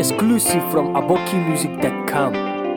Exclusive from abokimusic.com.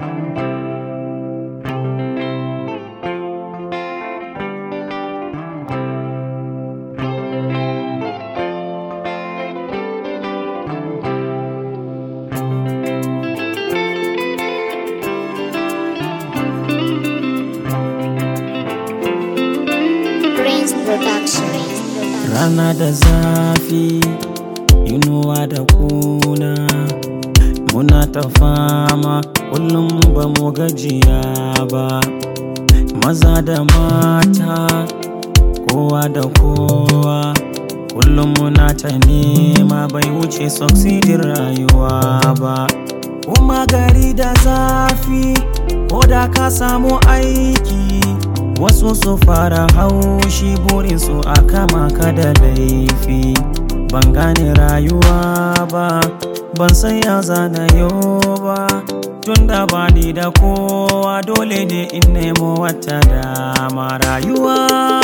Prince Production. Rana da zafi, inuwa da kuna Muna ta fama, kullum ba mu gajiya ba Maza da mata, kowa da kowa Kullum muna ta nema bai wuce succeedin rayuwa ba Kuma gari da zafi, ko da ka samu aiki Wasu su fara haushi burinsu a kama ka da laifi Ban gane rayuwa ba, ban san ya zana yau ba Tunda ba ni da kowa dole ne in nemo wata dama rayuwa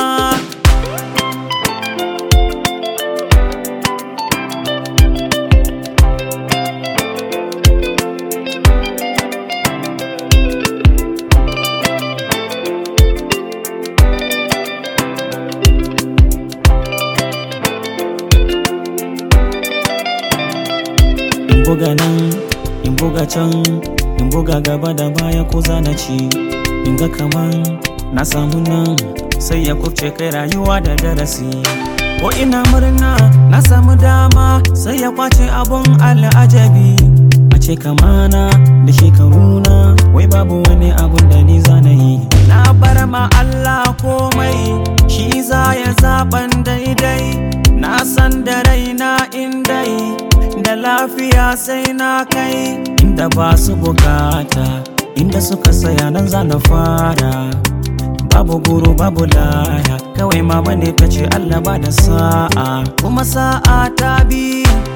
in buga nan in buga can in buga gaba da baya ko zana ci in ga kaman na samu nan sai ya kubce kai rayuwa da darasi ko ina murna na samu dama sai ya kwace abun al'ajabi a ce kamana da shekaruna wai babu wani abun da ni zana yi na bar ma Allah komai shi za ya zaban daidai na san da raina in dai da lafiya sai na kai inda ba su bukata inda suka saya nan za na fara babu guru babu laya kawai mama ne ta ce Allah ba da sa'a kuma sa'a ta bi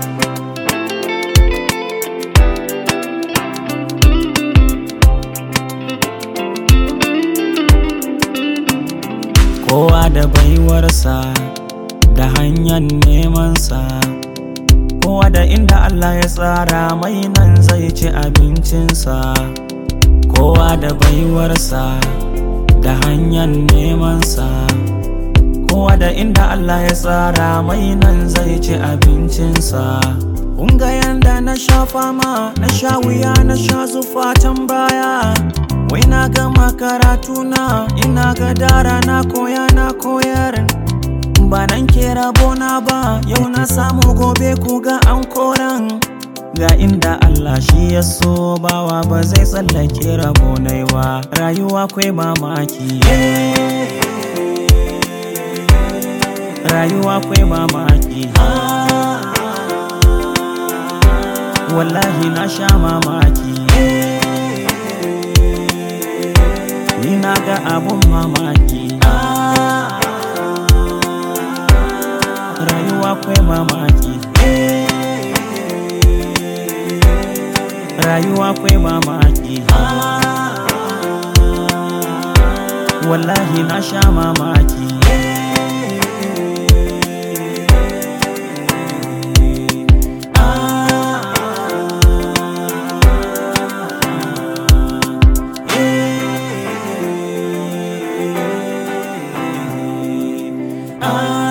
kowa da baiwarsa da hanyar nemansa kowa da inda Allah ya tsara mai nan zai ci abincinsa kowa da baiwarsa da hanyar nemansa kowa da inda Allah ya tsara mai nan zai ci abincinsa Kunga yanda na sha fama na sha wuya na sha zufatan baya wai na gama karatuna ina ga dara na koya na koyar ba nan ke rabona ba yau na samu gobe ku ga an koran ga inda Allah shi ya so bawa ba zai tsallake rabonai ba rayuwa kwai mamaki rayuwa kwai mamaki wallahi na sha mamaki ni na ga abun mamaki rayuwa kwai mamaki rayuwa kwai mamaki wallahi na sha mamaki Ah